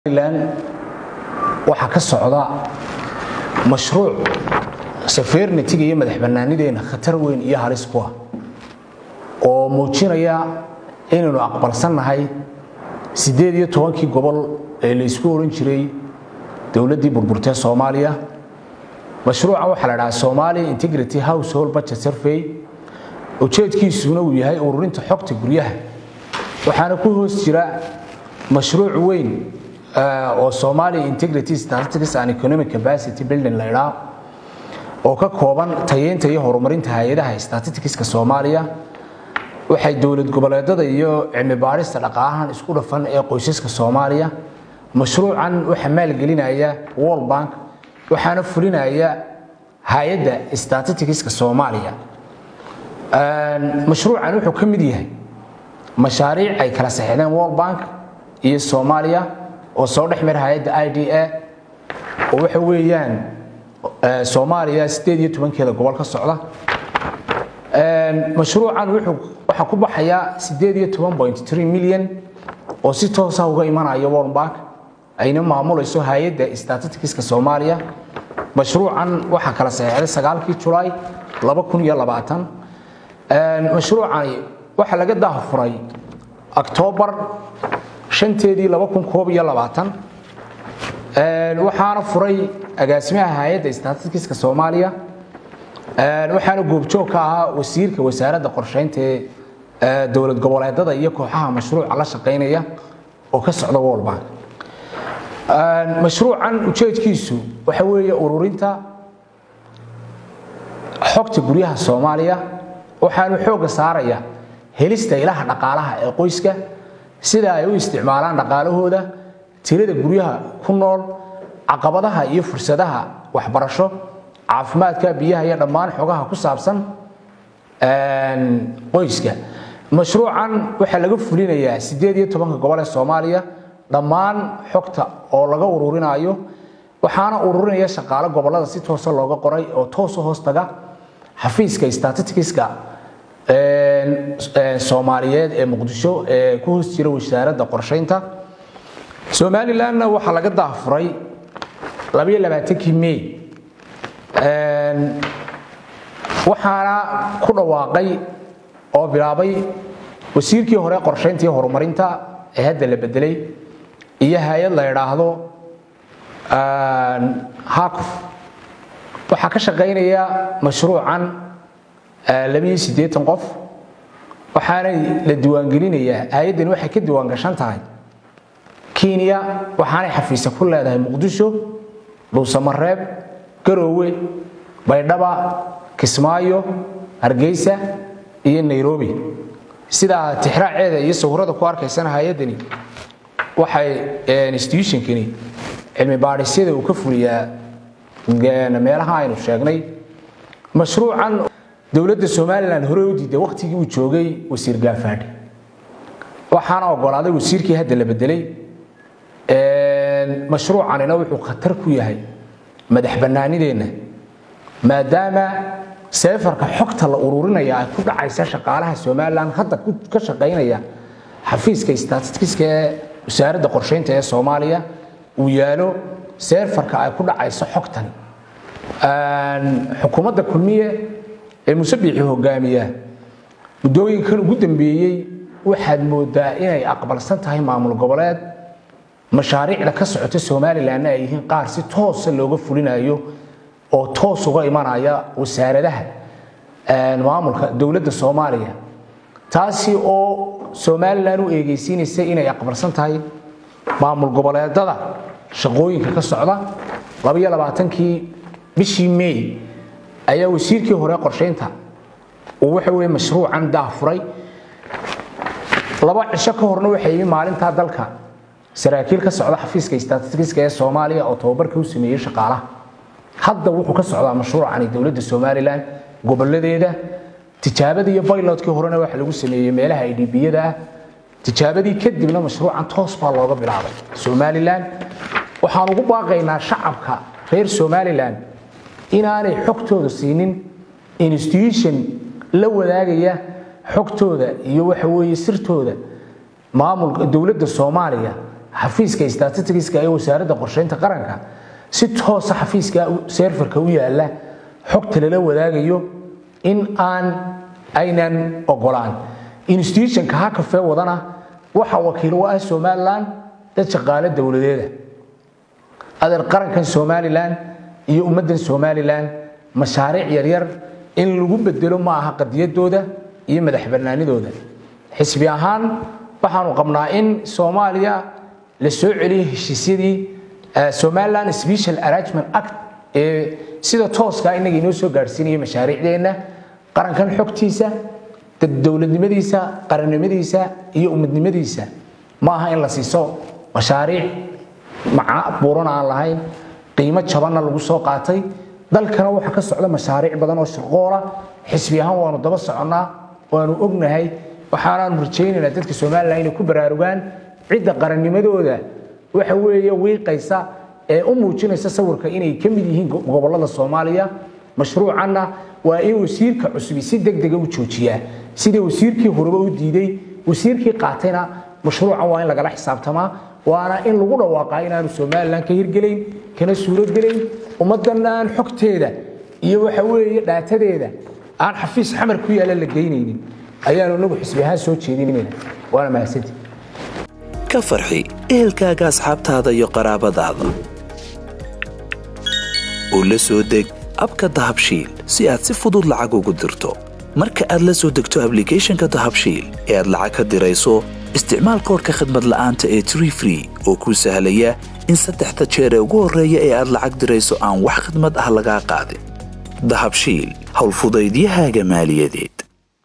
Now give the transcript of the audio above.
lan waxaa ka socda mashruuc safeernatiga iyo madax bannaanideena khatar weyn iyo halis ku ah oo muujinaya inaynu aqbalsannahay siddeed iyo tobankii gobol ee la ysku oran jiray dowladdii burburtee soomaaliya mashruucan waxaa la dhahaa somalia integrity household budget survey ujeedkiisuna uu yahay ururinta xogta guryaha waxaana ku hoos jira mashruuc weyn oo somalia integrity statistics and economic capacity building la idhaa oo ka kooban tayeynta iyo horumarinta hay-adaha statisticska soomaaliya waxay dowlad goboleedada iyo cilmi baarista dhaqaalahan isku dhafan ee qoysaska soomaaliya mashruucan waxaa maalgelinaya world bank waxaana fulinaya hay-adda statisticska soomaaliya mashruucan wuxuu ka mid yahay mashaariic ay kala saxeexdeen world bank iyo soomaaliya oo soo dhex mara hay-adda i d a oo waxa weeyaan soomaaliya siddeed iyo tobankeeda gobol ka socda mashruucan waxaa ku baxaya siddeed iyo toban point three milyan oo si toosa uga imanaya world bank ayna maamulayso hay-adda statisticska soomaaliya mashruucan waxaa kala saxeexday sagaalkii julaay laba kun iyo labaatan mashruucani waxaa laga daafuray octoobar shanteedii laba kun koob iyo labaatan waxaana furay agaasimaha hay-adda statisticska soomaaliya waxaana goobjoog ka ahaa wasiirka wasaaradda qorsheynta ee dowlad goboleedada iyo kooxaha mashruuca la shaqaynaya oo ka socda world bank mashruucan ujeedkiisu waxa weeye ururinta xogta guryaha soomaaliya waxaanu xoogga saaraya helista ilaha dhaqaalaha ee qoyska sida ay u isticmaalaan dhaqaalahooda tirada guryaha ku nool caqabadaha iyo fursadaha waxbarasho caafimaadka biyaha iyo dhammaan xogaha ku saabsan qoyska mashruucan waxaa laga fulinayaa siddeed iyo tobanka gobol ee soomaaliya dhammaan xogta oo laga ururinayo waxaana ururinaya shaqaale gobolada si toosa looga qoray oo toosa hoos taga xafiiska statisticska soomaaliyeed ee muqdisho ee ku hoos jira wasaaradda qorshaynta somalilanna waxaa laga daafuray labayo labaatankii may waxaana ku dhawaaqay oo bilaabay wasiirkii hore qorshaynta iyo horumarinta ee hadda la bedelay iyo hay-ad la idhaahdo hakuf waxaa ka shaqaynaya mashruucan labiyo siddeetan qof waxaanay la diiwaangelinayaa hay-addani waxay ka diiwaangashan tahay kenya waxaanay xafiisa ku leedahay muqdisho dhuusamareeb garoowe baydhaba kismaayo hargeysa iyo nairobi sidaa tixraaceeda iyo sawirada ku arkaysana hay-addani waxay institutionkani cilmi baadhisyada uu ka fuliyaa meelaha aynu sheegnay mashruucan dowladda somalilan hore u diiday wakhtigii uu joogay wasiir gaafaadhi waxaana ogolaaday wasiirkii hadda la bedelay mashruucanina wuxuu khatar ku yahay madax bannaanideenna maadaama seefarka xogta la ururinaya ay ku dhacaysa shaqaalaha somalilan hadda ka shaqaynaya xafiiska statisticska ee wasaaradda qorsheynta ee soomaaliya uu yaalo seefarka ay ku dhacayso xogtan xukuumadda kulmiye ee musabixi hogaamiya muddooyinkan ugu dambeeyey waxaad moodaa inay aqbalsan tahay maamul goboleed mashaariicda ka socota somalilanna ay yihiin qaar si toosa looga fulinayo oo toos uga imanaya wasaaradaha maamulka dowladda soomaaliya taasi oo somalilan u eegeysiinaysa inay aqbalsan tahay maamul goboleedada shaqooyinka ka socda labaiyo labaatankii bishii may ayaa wasiirkii hore qorshaynta uu waxa weye mashruucan daafuray laba cisho ka horna waxay yimi maalintaa dalka saraakiil ka socda xafiiska statisticska ee soomaaliya oo tababarka u sameeyey shaqaalaha hadda wuxuu ka socdaa mashruucani dowladda somalilan goboladeeda tijaabadii iyo baylotkii horena waxa lagu sameeyey meelaha idhibiyada ah tijaabadii kadibna mashruucan toos baa looga bilaabay somalilan waxaan ugu baaqaynaa shacabka reer somalilan inaanay xogtooda siinin institution la wadaagaya xogtooda iyo waxa weeye sirtooda maamulka dowladda soomaaliya xafiiska statisticska ee wasaaradda qorsheynta qaranka si toosa xafiiska serfarka u yaala xogta lala wadaagayo in aan aynan ogolaan institutionka hakafe wadana waxa wakiil u ah somalilan dad shaqaale dowladeeda adeer qarankan somalilan iyo ummaddan somalilan mashaariic yaryar in lagu bedelo ma aha qadiyadooda iyo madax bannaanidooda xisbi ahaan waxaanu qabnaa in soomaaliya la soo celiyo heshiisyadii somaliland special arrangement act ee sida tooska inaga inoo soo gaadhsiinaya mashaariicdeenna qarankan xogtiisa dowladnimadiisa qarannimadiisa iyo ummadnimadiisa ma aha in la siiso mashaariic maca buuran aan lahayn qiimo jabanna lagu soo qaatay dalkana waxaa ka socda mashaariic badan oo shaqoola xisbi ahaan waanu daba soconnaa waanu ognahay waxaanaanu rajaynaynaa dadka somalilan inay ku baraarugaan cidda qarannimadooda waxa weeye wiiqaysa ee u muujinaysa sawirka inay ka mid yihiin gobollada soomaaliya mashruucanna waa in wasiirka cusubi si degdega u joojiyaa sida wasiirkii horeba u diiday wasiirkii qaatayna mashruucan waa in lagala xisaabtamaa waana in lagu dhawaaqaa inaanu somalilan ka hirgelayn kana suurogelayn ummaddan aan xogteeda iyo waxa weeye dhaatadeeda aan xafiis xamar ku yaalla la geynaynin ayaanu inagu xisbi ahaan soo jeedinayna waana mahadsantii ka farxi ehelkaaga asxaabtaada iyo qaraabadaada oo la soo deg abka dahabshiil si aad si fudud lacag ugu dirto marka aad la soo degto ablicathonka dahabshiil ee aad lacag ka dirayso isticmaal koorka khadmad la'aanta ee tree free oo kuu sahlaya in saddexda jeer ee ugu horreeya ee aad lacag dirayso aan wax khadmad ah lagaa qaadin dahabshiil howlfudaydiyahaaga maaliyadeed